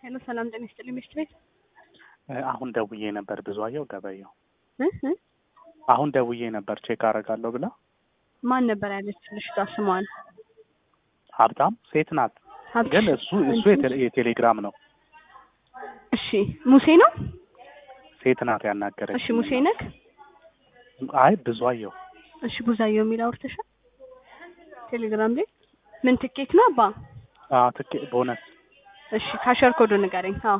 ሄሎ ሰላም ጤና ይስጥልኝ ሚስት ቤት አሁን ደውዬ ነበር ብዙአየሁ ገበየው እ እ አሁን ደውዬ ነበር ቼክ አደርጋለሁ ብላ ማን ነበር ያለች ልጅቷ ስሟን ሀብታም ሴት ናት ሀብትሽ ግን እሱ እሱ የቴሌ- የቴሌግራም ነው እሺ ሙሴ ነው ሴት ናት ያናገረች እሺ ሙሴ ነክ አይ ብዙአየሁ እሺ ቡዛየው የሚል አውርተሻል ቴሌግራም ላይ ምን ትኬት ነው አባ አዎ ትኬ ቦነስ እሺ ካሸር ኮዱ ንገረኝ አዎ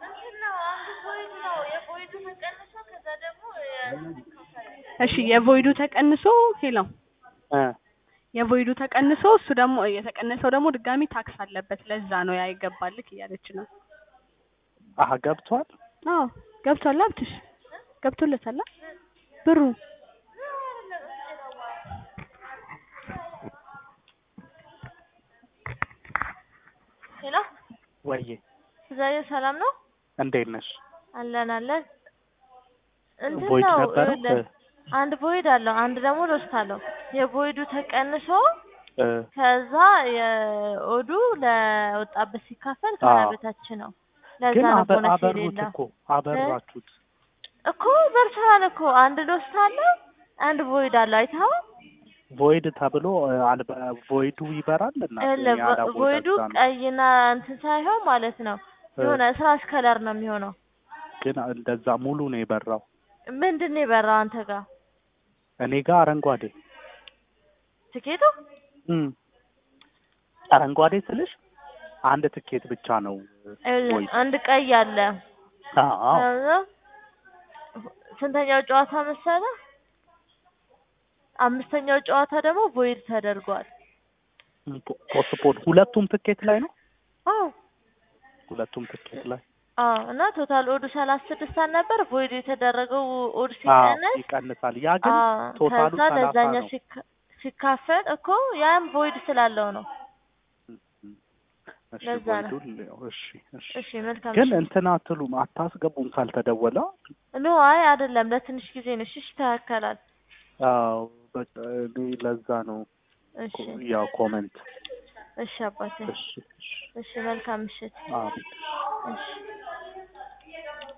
እሺ የቮይዱ ተቀንሶ ሄሎ እ የቮይዱ ተቀንሶ እሱ ደግሞ የተቀነሰው ደግሞ ድጋሚ ታክስ አለበት ለዛ ነው ያ ይገባልክ እያለች ነው አሀ ገብቷል አዎ ገብቷል ሀብትሽ ገብቶለታል አ? ብሩ ሄሎ ወዬ ዛሬ ሰላም ነው እንዴት ነሽ አለን አለን እንትን ቮይድ ነው ነበረ ይኸውልህ፣ አንድ ቮይድ አለው አንድ ደግሞ ሎስት አለው የቮይዱ ተቀንሶ እ ከዛ የኦዱ ለወጣበት ሲካፈል ከሀያ አዎ። በታች ነው ለዛ ግን ነው አበ- ቦነስ አበሩት የሌለው እኮ አበራችሁት እኮ በርተዋል እኮ አንድ ሎስት አለው አንድ ቮይድ አለው አይተኸው ቮይድ ተብሎ እ፣ አልበ- ቮይዱ ይበራል እና ይኸውልህ፣ ቮ- ቮይዱ ቀይና እንትን ሳይሆን ማለት ነው የሆነ ስራሽ ከለር ነው የሚሆነው ግን እንደዛ ሙሉ ነው የበራው ምንድን ነው የበራው አንተ ጋር እኔ ጋር አረንጓዴ ትኬቱ እም አረንጓዴ ስልሽ አንድ ትኬት ብቻ ነው ይኸውልህ፣ ቮይድ አንድ ቀይ አለ አዎ ከዛ ስንተኛው ጨዋታ መሰለ? አምስተኛው ጨዋታ ደግሞ ቮይድ ተደርጓል። ፖስትፖን ሁለቱም ትኬት ላይ ነው አዎ ሁለቱም ትኬት ላይ አዎ። እና ቶታል ኦዱ ሰላሳ ስድስት ነበር። ቮይድ የተደረገው ኦድ አዎ ሲቀነስ ይቀንሳል ያ ግን አዎ፣ ቶታሉ ከዛ ሰላሳ ለዛኛው ነው ሲካ- ሲካፈል እኮ ያም ቮይድ ስላለው ነው። እሺ ለዛ ነው። ቮይዱን እሺ እሺ እሺ መልካም። ግን እሺ። እንትን አትሉም አታስገቡም ካልተደወለ ኖ አይ አይደለም፣ ለትንሽ ጊዜ ነው። እሺ ይስተካከላል። አዎ በቃ እኔ ለዛ ነው እሺ ኮ- ያው ኮመንት እሺ አባቴ። እሺ እሺ እሺ መልካም ምሽት። አሜን እሺ